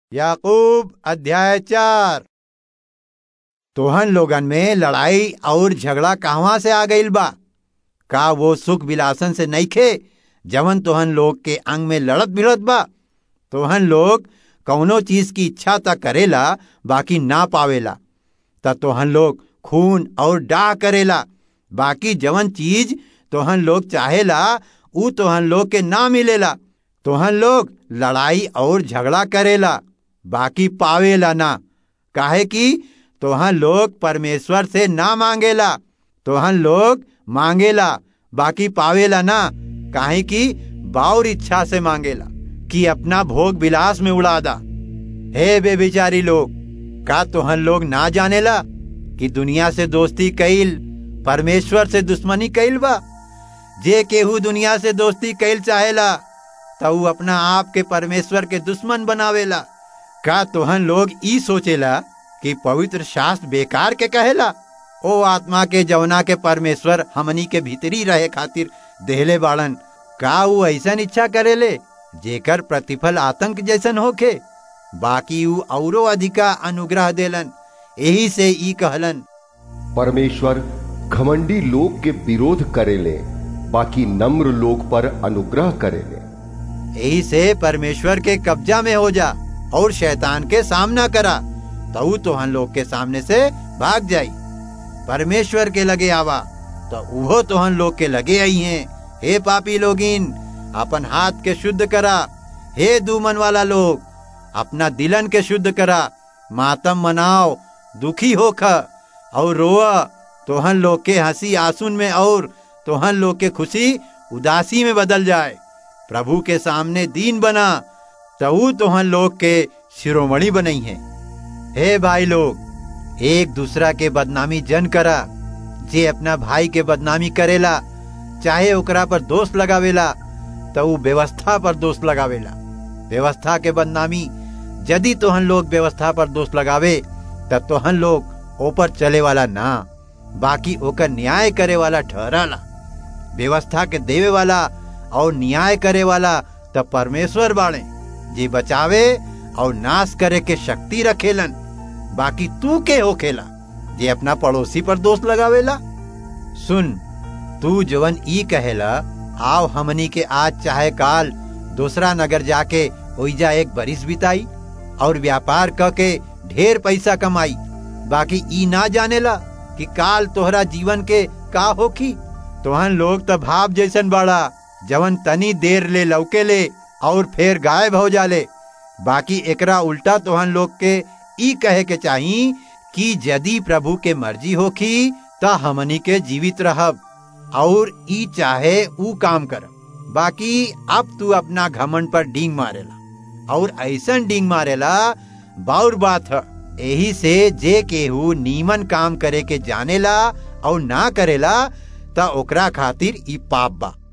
याकूब अध्याय चार तोहन लोगन में लड़ाई और झगड़ा कहवा से आ गईल बा का वो सुख विलासन से नइखे जवन तोहन लोग के अंग में लड़त भिड़त बा तोहन लोग कौनो चीज की इच्छा त करेला बाकी ना पावेला त तोहन लोग खून और डाह करेला बाकी जवन चीज तोहन लोग चाहेला ऊ तोहन लोग के ना मिलेला तोहन लोग लड़ाई और झगड़ा करेला बाकी पावेला ना काहे कि तोहन लोग परमेश्वर से ना मांगेला तोहन लोग मांगेला बाकी पावेला ना काहे कि बाउर इच्छा से मांगेला कि अपना भोग विलास में उड़ा दा हे बेबिचारी लोग का तोहन लोग ना जानेला कि दुनिया से दोस्ती कईल परमेश्वर से दुश्मनी कईल बा जे केहू दुनिया से दोस्ती कईल चाहेला तो ऊ अपना आप के परमेश्वर के दुश्मन बनावेला का तोहन लोग ई सोचेला कि पवित्र शास्त्र बेकार के कहेला ओ आत्मा के जवना के परमेश्वर हमनी के भीतरी रहे खातिर देहले बाड़न का ऊ ऐसन इच्छा करेले जेकर प्रतिफल आतंक जैसन होखे बाकी ऊ औरो अधिका अनुग्रह देलन यही से ई कहलन परमेश्वर घमंडी लोग के विरोध करेले बाकी नम्र लोग पर अनुग्रह करेले यही से परमेश्वर के कब्जा में हो जा और शैतान के सामना करा तो तोहन लोग के सामने से भाग जाई परमेश्वर के लगे आवा तो उहो तोहन लोग के लगे आई हैं हे पापी लोगिन अपन हाथ के शुद्ध करा हे दूमन वाला लोग अपना दिलन के शुद्ध करा मातम मनाओ दुखी होख और रोआ तोहन लोग के हंसी आंसुन में और तोहन लोग के खुशी उदासी में बदल जाए प्रभु के सामने दीन बना तऊ तोहन लोग के शिरोमणि बनई है हे भाई लोग एक दूसरा के बदनामी जन करा जे अपना भाई के बदनामी करेला चाहे ओकरा पर दोष लगावेला तो ऊ व्यवस्था पर दोष लगावेला व्यवस्था के बदनामी यदि तोहन लोग व्यवस्था पर दोष लगावे तब तोहन लोग ऊपर चले वाला ना बाकी ओकर न्याय करे वाला ठहराला व्यवस्था के देवे वाला और न्याय करे वाला तब परमेश्वर बाड़े जे बचावे और नाश करे के शक्ति रखेलन बाकी तू के होखेला जे अपना पड़ोसी पर दोष लगावेला सुन तू जवन ई कहेला आओ हमनी के आज चाहे काल दूसरा नगर जाके ओइजा एक बरिस बिताई और व्यापार क के ढेर पैसा कमाई बाकी ई ना जानेला कि काल तोहरा जीवन के का होखी तोहन लोग तो भाव जैसन बड़ा जवन तनी देर ले लौके ले और फिर गायब हो जाले बाकी एकरा उल्टा तोहन लोग के ई कहे के चाही कि यदि प्रभु के मर्जी होखी त हमनी के जीवित रहब और ई चाहे ऊ काम कर बाकी अब तू अपना घमंड पर डींग मारेला और ऐसन डींग मारेला बाउर बात है यही से जे केहू नीमन काम करे के जानेला और ना करेला त ओकरा खातिर ई पाप बा